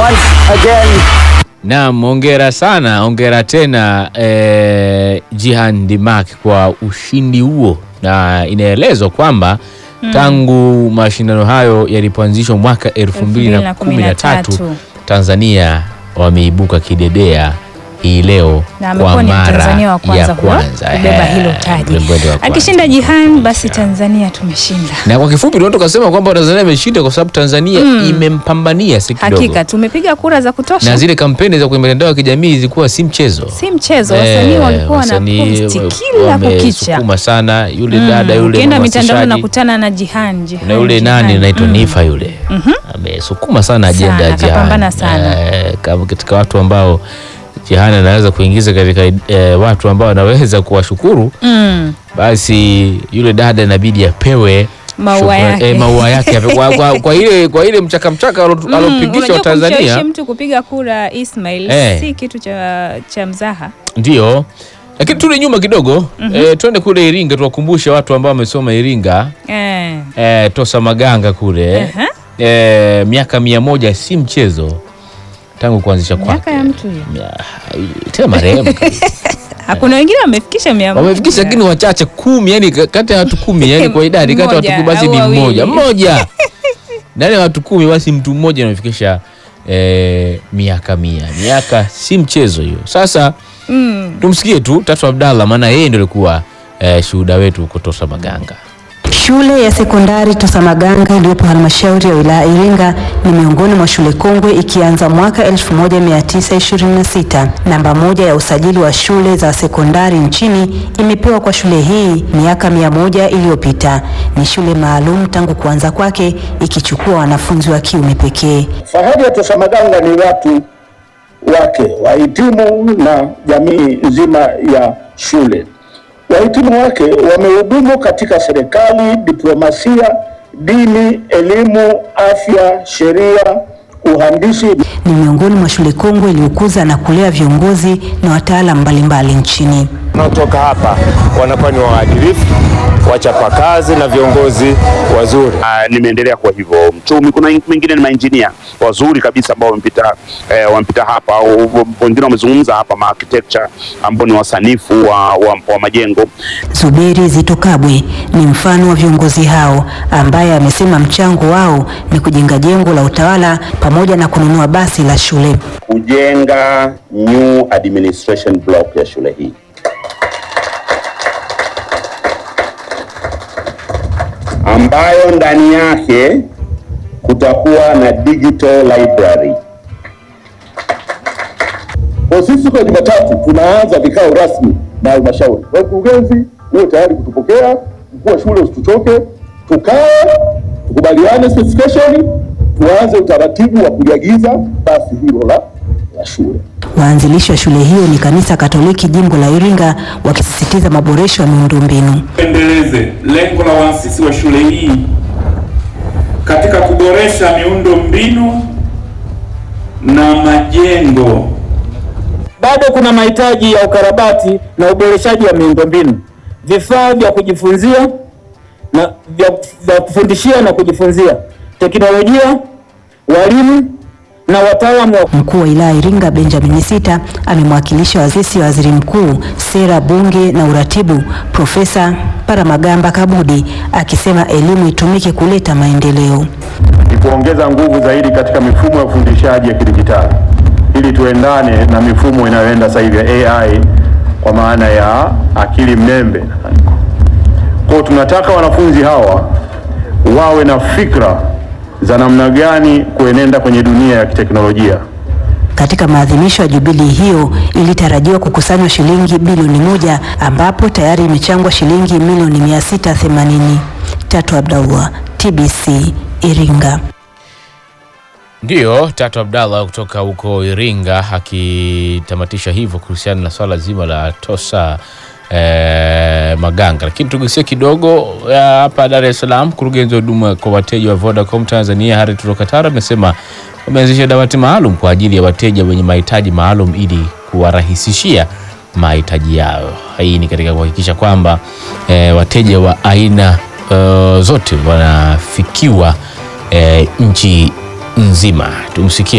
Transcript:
once again. Naam, hongera sana, hongera tena eh, Jihan Dimak kwa ushindi huo, na inaelezwa kwamba tangu mashindano hayo yalipoanzishwa mwaka 2013 2013, Tanzania wameibuka kidedea hii leo na kwa amekuwa ni mara Mtanzania wa kwanza ya huyo kwanza kubeba eh, hilo taji. mlembwende wa kwanza. Akishinda Jihan, basi Tanzania tumeshinda. Na kwa kifupi tunaweza tukasema kwamba Tanzania imeshinda kwa sababu Tanzania imempambania si kidogo. Hakika tumepiga kura za kutosha, na zile kampeni za kwenye mitandao ya kijamii zilikuwa si mchezo. si mchezo. Wasanii Eh, walikuwa na wasanii posti wa- kila kukicha. wamesukuma sana yule dada yule Ukienda mitandao mhamasishaji, nakutana na Jihan, Jihan, na yule Jihan. nani anaitwa Mm. Nifa yule amesukuma sana ajenda Sana, ya Jihan. kapambana sana. Eh, kama katika watu ambao Jihan anaweza kuingiza katika eh, watu ambao anaweza kuwashukuru Mm. basi yule dada inabidi apewe Maua shukrani- yake. eh, maua yake ape- kwa, kwa, kwa ile kwa ile mchaka mchaka alo- Mm, alopigisha unajua Watanzania kumshawishi mtu kupiga kura Ismail Eh. si kitu cha, cha mzaha. Ndio, lakini turudi nyuma kidogo eh, twende kule Iringa tuwakumbushe watu ambao wamesoma Iringa Eh. eh, Tosa Maganga kule Aha. eh, miaka mia moja si mchezo tangu kuanzisha kwake. Miaka ya mtu hiyo. Mia- tena marehemu Hakuna wengine wamefikisha mia moja. wamefikisha, lakini wachache kumi, yani ka- kati ya watu kumi, yani kwa idadi kati ya watu Mmoja kumi basi au ni wawili. mmoja mmoja ndani ya watu kumi basi mtu mmoja anafikisha eh, miaka mia. Miaka si mchezo hiyo. Sasa Mm. tumsikie tu Tatu Abdallah, maana yeye ndio alikuwa eh, shuhuda wetu huko Tosa Maganga. Shule ya sekondari Tosamaganga iliyopo halmashauri ya wilaya Iringa ni miongoni mwa shule kongwe ikianza mwaka 1926. Namba moja ya usajili wa shule za sekondari nchini imepewa kwa shule hii miaka mia moja iliyopita. Ni shule maalum tangu kuanza kwake ikichukua wanafunzi wa kiume pekee. Fahari ya Tosa Maganga ni watu wake, wahitimu na jamii nzima ya shule. Wahitimu wake wamehudumu katika serikali, diplomasia, dini, elimu, afya, sheria, uhandisi Ni miongoni mwa shule kongwe iliyokuza na kulea viongozi na wataalamu mbalimbali nchini. wanaotoka hapa wanakuwa ni waadilifu, wachapakazi na viongozi wazuri. Ah, nimeendelea kwa hivyo mchumi. Kuna wengine ni mainjinia wazuri kabisa ambao wamepita eh, wamepita hapa, au wengine wamezungumza hapa, ma architecture ambao ni wasanifu wa, wa, wa majengo. Zuberi Zito Kabwe ni mfano wa viongozi hao ambaye amesema mchango wao ni kujenga jengo la utawala pamoja na kununua basi la shule. kujenga new administration block ya shule hii. ambayo ndani yake kutakuwa na digital library. Kwa sisi kwa Jumatatu tunaanza vikao rasmi na halmashauri. Kwa mkurugenzi, uwe tayari kutupokea, mkuu wa shule usituchoke, tukae tukubaliane specification, tuanze utaratibu wa kuliagiza basi hilo la, la shule. Waanzilishi wa shule hiyo ni kanisa Katoliki jimbo la Iringa wakisisitiza maboresho ya miundombinu. Endeleze lengo la waasisi wa shule hii katika kuboresha miundo mbinu na majengo. bado kuna mahitaji ya ukarabati na uboreshaji wa miundombinu, vifaa vya kujifunzia na vya, vya kufundishia na kujifunzia, teknolojia, walimu na wataalamu wa Mkuu wa wilaya Iringa Benjamin Sita amemwakilisha waziri wa waziri mkuu sera, bunge na uratibu Profesa Paramagamba Kabudi akisema elimu itumike kuleta maendeleo. ni kuongeza nguvu zaidi katika mifumo ya ufundishaji ya kidijitali ili tuendane na mifumo inayoenda sasa hivi ya AI kwa maana ya akili mnembe. Kwa hiyo tunataka wanafunzi hawa wawe na fikra za namna gani kuenenda kwenye dunia ya kiteknolojia. Katika maadhimisho ya jubilii hiyo ilitarajiwa kukusanywa shilingi bilioni moja ambapo tayari imechangwa shilingi milioni 680. Tatu Abdallah, TBC, Iringa. Ndiyo, Tatu Abdallah kutoka huko Iringa akitamatisha hivyo kuhusiana na swala zima la Tosa eh, Maganga. Lakini tugusie kidogo ya hapa Dar es Salaam. Mkurugenzi wa huduma kwa wateja wa Vodacom Tanzania Harith Rokatara amesema wameanzisha dawati maalum kwa ajili ya wateja wenye mahitaji maalum ili kuwarahisishia mahitaji yao. Hii ni katika kuhakikisha kwamba eh, wateja wa aina eh, zote wanafikiwa eh, nchi nzima. Tumsikie